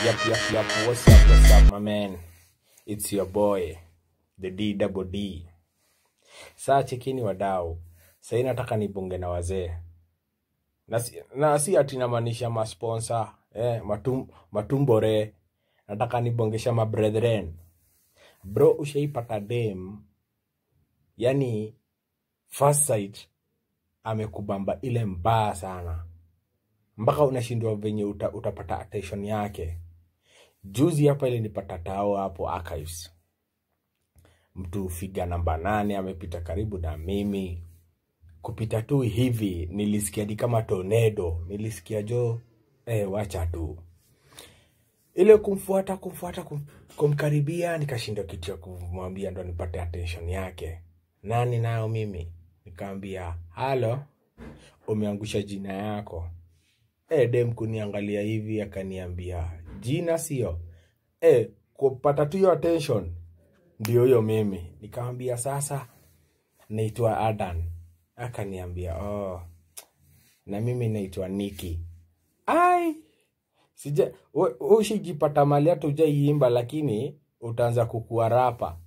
Yep, yep, yep. What's up, what's up, my man? It's your boy, the D double D. Saa chekini wadau, sahii nataka nibonge na wazee na si, na si ati namaanisha masponsa eh, matum, matumbore nataka nibongesha mabrethren bro ushaipata dem yani first sight amekubamba ile mbaya sana mpaka unashindwa venye uta, utapata attention yake juzi hapa ilinipata tao hapo archives mtu figa namba nane amepita karibu na mimi kupita tu hivi nilisikia ni kama tornado nilisikia jo eh, wacha tu ile kumfuata kumfuata kum, kumkaribia nikashindwa kitu ya kumwambia ndo nipate attention yake nani nayo mimi nikaambia halo umeangusha jina yako e, dem kuniangalia hivi akaniambia jina sio e, kupata tu hiyo attention ndio hiyo mimi nikamwambia sasa naitwa adan akaniambia oh, na mimi naitwa niki ai sija we- we ushijipata mali hata ujaiimba lakini utaanza kukua rapa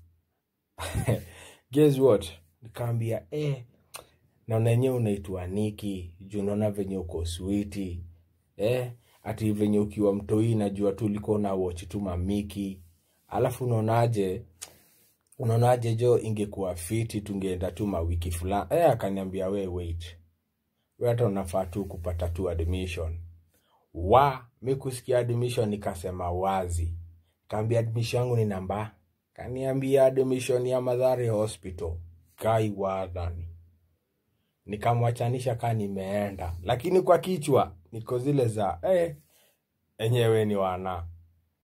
guess what nikaambia eh, naona yenyewe unaitwa niki juu naona venye uko switi eh, ati venye ukiwa mtoi najua tu ulikuwa na watch tu mamiki alafu unaonaje unaonaje jo ingekuwa fiti tungeenda tu mawiki fulani eh, akaniambia we wait we hata unafaa tu kupata tu admission wa mi kusikia admission nikasema wazi kaambia admission yangu ni namba kaniambia admission ya madhari hospital kai wadhani nikamwachanisha kaa nimeenda lakini kwa kichwa niko zile za eh, enyewe ni wana